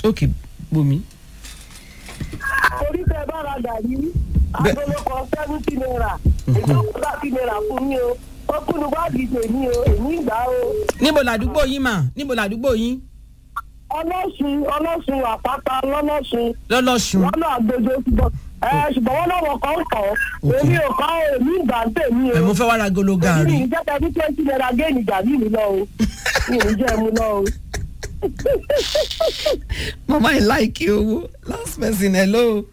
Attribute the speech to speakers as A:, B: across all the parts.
A: ok bomi.
B: orí tẹ bá ra gàrí agolokọ seventy naira ìjọba thirty naira fún mi o ó kúnnú báàgì tèmi o èmi ìgbà o
A: níbo làdúgbò yín mà níbo làdúgbò yín
B: ọlọ́sùn ọlọ́sùn àpáta lọ́lọ́sùn
A: lọ́lọ́sùn.
B: lọ́nà àgbèjọ ṣùgbọ́n ẹ ṣùgbọ́n wọn náà wọ̀ kọ́ ń kọ́ èmi ò kọ́ èmi ìgbà ń tèmi o
A: ẹ mo fẹ́ wá ra golo
B: èmi
A: gàrí.
B: ìjẹ́ta ní twenty naira géènì gàrí mi lọ o mi ò ní jẹ́ mu lọ o.
A: mama ẹ láìkí owó last person hello.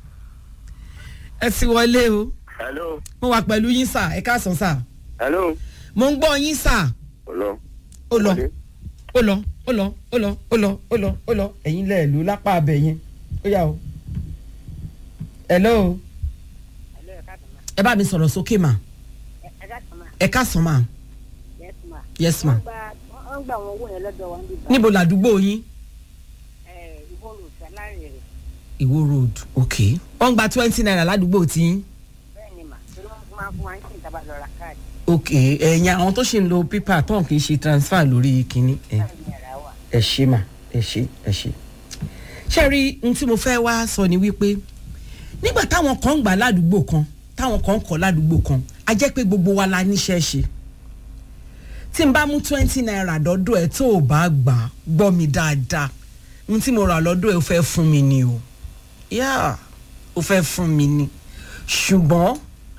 A: ẹ ti wọlé o
C: hello
A: mo wà pẹ̀lú yín sà ẹ káàsán sà
C: hello
A: mo ń gbọ́ yín sà
C: hello.
A: ó lọ ó lọ ó lọ ó lọ ó lọ ó lọ ó lọ ẹ̀yin lẹ̀ ló lápá abẹ yẹn ó yà o. hello ẹ bá mi sọ̀rọ̀ sókè mà ẹ káàsán mà yes ma
D: wọ́n gba àwọn owó yẹn lọ́dọ̀ wa níbi
A: níbo làdúgbò yín
D: ìbọn sálárì rẹ̀
A: ìwó road ok wọ́n gba twenty naira ládùúgbò tí yín
D: bẹ́ẹ̀ ni mà torí wọ́n máa ń fún wa ní kí n tàbá lọ ra káàdì
A: ok ẹ̀yin àwọn tó ṣì ń lo pépà tán kì í ṣe transfer lórí kínní ẹ̀
D: láàrin yàrá wa.
A: ẹ ṣe mà ẹ ṣe ẹ ṣe. ṣé rí n tí mo fẹ́ wá sọ ni wípé nígbà táwọn kan ń gbà ládùúgbò kan táwọn kan ń kọ́ ládùúgbò kan a jẹ́ pé gbogbo wa la níṣẹ́ ṣe tí n bá mú twenty naira dọ́dọ̀ ẹ̀ tó o bá gbà á gbọ́ mi dáadáa n tí mo rà lọ́dọ̀ ẹ̀ ó fẹ́ fún mi ni o yá ó fẹ́ fún mi ni ṣùgbọ́n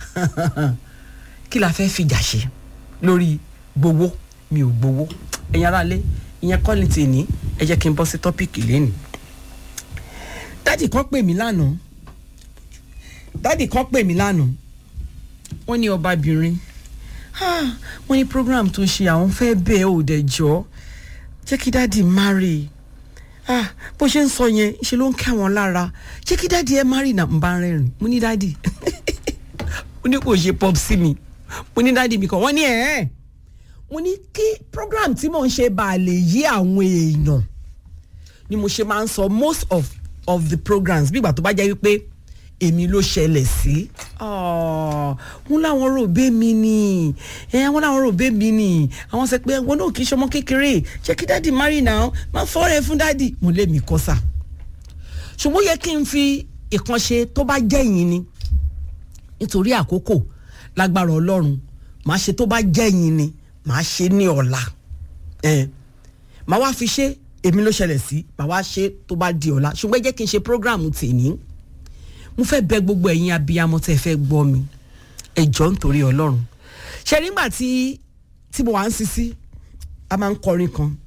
A: kí la fẹ́ fìjà ṣe lórí gbowó mi ò gbowó ẹ̀yin aráalé ìyẹn kọ́ ni tèmi ẹ jẹ́ kí n bọ́ sí tọ́pìkì lẹ́nu. dádì kan pè mí lánàá dádì kan pè mí lánàá wọ́n ní ọbabìnrin ah, wọ́n ní program tó ṣe àwọn fẹ́ bẹ́ẹ̀ ò dẹ̀ jọ́ jẹ́ kí dádì marry ah, bó ṣe ń sọ yẹn ṣe ló ń kẹ́ wọn lára jẹ́ kí dádì ẹ marry náà ń bá rẹ́rìn mo ní dádì mo ní kò ṣe pop sí mi mo ní dádì mi kàn wọ́n ní ẹ̀ ẹ́ mo ní kí program tí mò ń ṣe bá a lè yí àwọn èèyàn ni mo ṣe máa ń sọ most of of the programs bí ìgbà tó bá jẹ́ wípé èmi ló ṣẹlẹ̀ sí. wọ́n láwọn rò bẹ́ẹ̀ mi ni wọ́n láwọn rò bẹ́ẹ̀ mi ni àwọn sọ pé wọn náà kì í ṣọmọ kékeré jẹ́ kí dáàdì marry now máa fọ́ọ̀rẹ́ fún dáàdì mo lé mi kọ́ sà. ṣùgbọ́n ó yẹ kí n fi ìkànṣe tó bá jẹ́yìn ni nítorí àkókò lágbára ọlọ́run màá ṣe tó bá jẹ́yìn ni màá ṣe ní ọ̀la ẹ̀ màá wá fi ṣe èmi ló ṣẹlẹ̀ sí màá wá ṣe tó bá di ọ̀la ṣùgbọ́n ẹ jẹ́ kí n ṣe prógráàmù tèmi mo fẹ́ bẹ gbogbo ẹ̀yin abiyamọ tẹ́ ẹ fẹ́ gbọ́ mi ẹ jọ̀ọ́ nítorí ọlọ́run ṣe nígbà tí tí mo wà ń sisi a máa ń kọrin kan